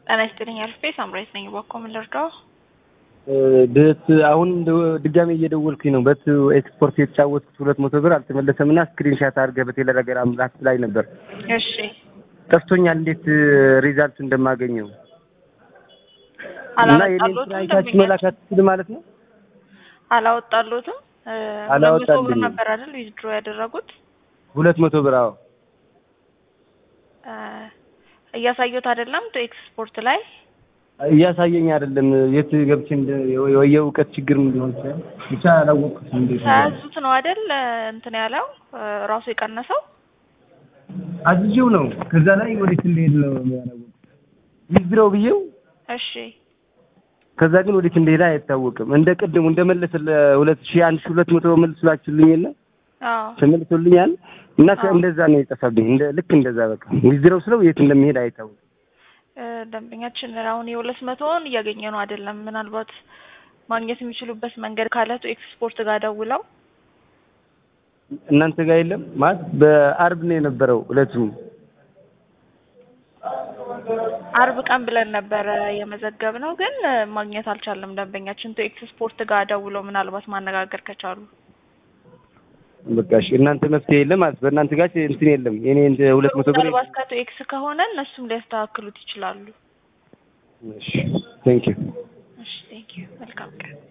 ጤና ይስጥልኝ አልፌ ሳምራዊት ነኝ። ባኮ ምን ልርዳው? በት አሁን ድጋሜ እየደወልኩኝ ነው። በት ኤክስፖርት የተጫወትኩት ሁለት መቶ ብር አልተመለሰም እና ስክሪንሻት አድርገህ በቴሌግራም ላክ ላይ ነበር። እሺ ጠፍቶኛል። እንዴት ሪዛልት እንደማገኘው እና የኔን ስራ አላወጣሎትም አይታችሁ መላክ አትችልም ማለት ነው? አላወጣሎትም። አላወጣልኝም። ሁለት መቶ ብር ነበር አይደል ዊዝድሮ ያደረጉት? ሁለት መቶ ብር አዎ። እ እያሳየሁት አይደለም ቱ ኤክስፖርት ላይ እያሳየኝ አይደለም። የት ገብቼ እንደ ወይ የእውቀት ችግር ሊሆን ይችላል። ብቻ አላወቅኩትም እንዴት ነው። ሳያዙት ነው አይደል እንትን ያለው እ ራሱ የቀነሰው አዝዤው ነው። ከዛ ላይ ወዴት እንደሄድ ነው ያላወቅኩት። ይዝረው ብዬው እሺ ከዛ ግን ወዴት እንደሄደ አይታወቅም። እንደ ቅድሙ እንደመለሰ ለሁለት ሺህ አንድ ሺህ ሁለት መቶ መልስላችሁልኝ የለ አዎ ተመልሶልኛል እና አዎ። እንደዛ ነው የጠፋብኝ። እንደ ልክ እንደዛ በቃ ይዝረው ስለው የት እንደሚሄድ አይታወቅም። እ ደንበኛችን አሁን የሁለት መቶውን እያገኘ ነው አይደለም። ምናልባት ማግኘት የሚችሉበት መንገድ ካለ ቱ ኤክስፖርት ጋር ደውለው እናንተ ጋር የለም ማለት በአርብ ነው የነበረው እለቱም አርብ ቀን ብለን ነበረ የመዘገብ ነው፣ ግን እ ማግኘት አልቻለም። ደንበኛችን ቱ ኤክስፖርት ጋር ደውለው ምናልባት ማነጋገር ከቻሉ በቃ እሺ። እናንተ መፍትሄ የለም ማለት በእናንተ ጋር እንትን የለም። የኔ እንደ ሁለት መቶ ብር ምናልባት ከቱ ኤክስ ከሆነ እነሱም ሊያስተካክሉት ይችላሉ። እሺ ቴንክ ዩ እሺ ቴንክ ዩ መልካም ቀን